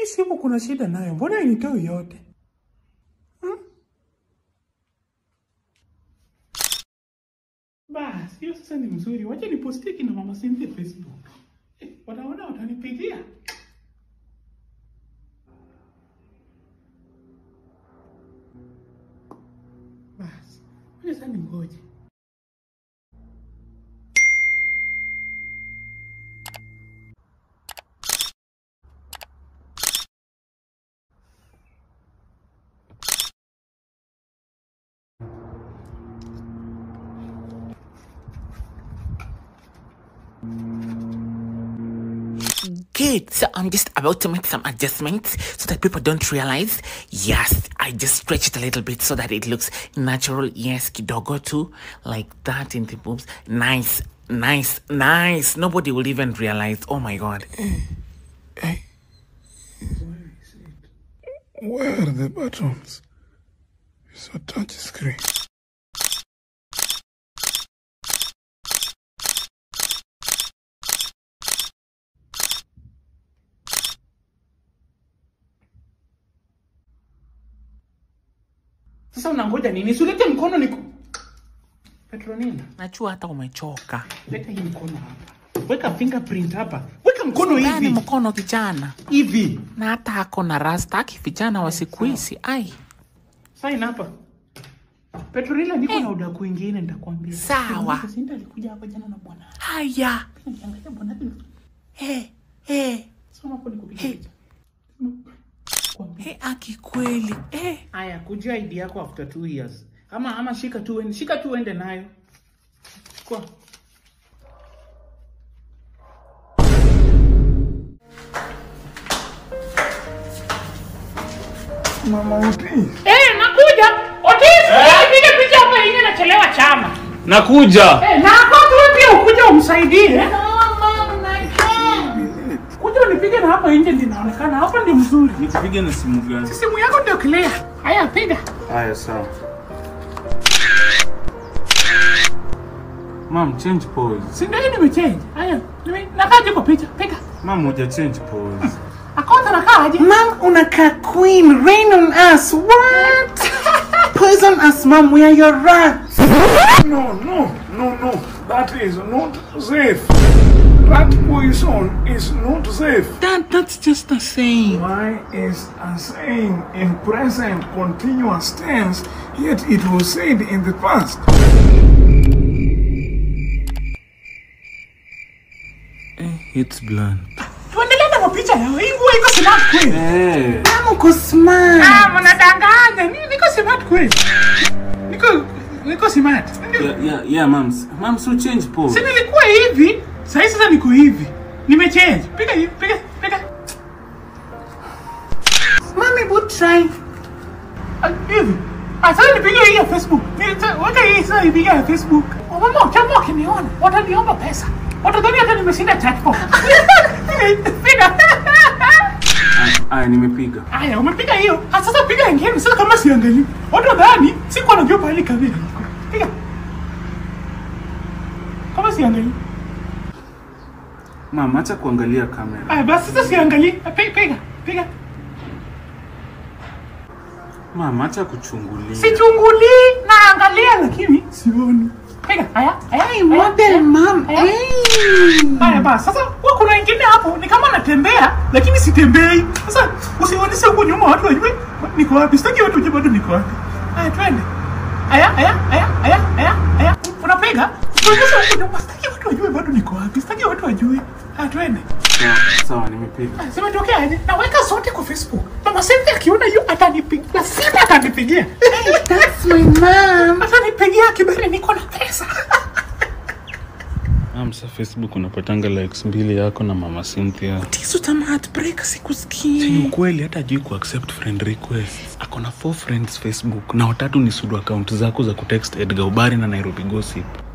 Hii simu kuna shida nayo, mbona initoi yote? Hmm? Basi hiyo sasa ni mzuri, wacha nipostie kina mama Cynthia Facebook. Eh, wataona watanipigia. Basi wacha sasa ningoje. Good. So I'm just about to make some adjustments so that people don't realize. Yes, I just stretch it a little bit so that it looks natural. Yes, kidogo too, like that in the boobs. Nice, nice, nice. Nobody will even realize. Oh my god. Where are the buttons? It's a touch screen. Sasa unangoja nini? Sulete mkono niku Petronina, Najua hata umechoka. leta hii mkono hapa. Weka fingerprint hapa. Weka mkono Gani hivi. mkono kijana? Hivi. Na hata ako na rasta aki vijana wa siku hizi. Ai, Sign hapa. Petronila, niko na udaku ingine nitakwambia. Sawa. Sinta alikuja hapa jana na bwana. haya. Niangalia bwana wake. Eh, eh, Soma hapo nikupiga Hey. picha. Kwambia. eh, aki kweli. Eh. Aya, kujia ID yako after two years. Ama ama shika tu uende, shika tu uende nayo. Chukua. Mama Otis. Eh, nakuja. Otis, nipige picha hapa yenyewe nachelewa chama. Nakuja. Eh, na hapo tu pia ukuje umsaidie. Kuja unipige na hapa nje ndio inaonekana. Hapa ndio mzuri. Nikupige na simu gani? Simu yako ndio clear. Haya, piga. Haya, sawa. Mam, change pose. Si ndio hii nimechange. Haya, nime nakaje kwa picha. Piga. Mam, huja change pose. Akota nakaaje? Mom, unakaa queen, rain on us. What? Poison us, mom. We are your rats. No, no, no, no. That is not safe. That poison is not safe. Dad, that's just a saying. Why is a saying in present continuous tense, yet it was said in the past? It's blunt. Tuendelee na mapicha yao. Hii nguo iko smart kweli. Eh, Mom, uko smart. Ah, mnadanganya. Ni niko smart kweli. Niko niko smart. Ndio. yeah, yeah, yeah, mam. Mam, so change pose. Si nilikuwa hivi, sasa sasa niko hivi. Nimechange. Piga hivi, piga, piga. Mommy would try. Ah, Hivi. Ah, sasa nipige hii ya Facebook. Nita- Weka hii sasa ipige ya Facebook. Wamama chama wakiniona, wataniomba pesa. Watadhani hata nimeshinda jackpot. Piga. Aya, nimepiga. Aya, umepiga hiyo. Ah, sasa piga ingine. Sasa kama siangalii. Watu wadhani sikuwa najua pahali kamera iko. Piga. Kama siangalii. Mam, acha kuangalia kamera. Aya, basi sasa siangalii. Ah, Piga, piga. Piga. Mam, acha kuchungulia. Sichungulii, naangalia lakini sioni. Piga. Haya, haya. Hey, model, mom. Aya. Hey. Haya basi, sasa huwa kuna wengine hapo ni kama natembea lakini sitembei. Sasa usionyeshe huko nyuma watu wajue niko wapi. Sitaki watu wajue bado niko wapi. Haya twende. Haya, haya, haya, haya, haya, haya. Unapiga? Usionyeshe huko nyuma. Sitaki watu wajue bado niko wapi. Sitaki watu wajue. Haya twende. Sawa, sawa, nimepiga. Haya, Zimetokea aje? Naweka zote kwa Facebook. Mama Cynthia akiona hiyo atanipigia. Lazima atanipigia. That's my mom. Atanipigia kibali niko na pesa. Mam, sa Facebook unapatanga likes mbili yako na mama Cynthia. Tisu tama heartbreak Si sikusikii. ni ukweli hata ajui kuaccept friend request. Ako na four friends Facebook na watatu ni sudu account zako za kutext Edgar Ubari na Nairobi Gossip.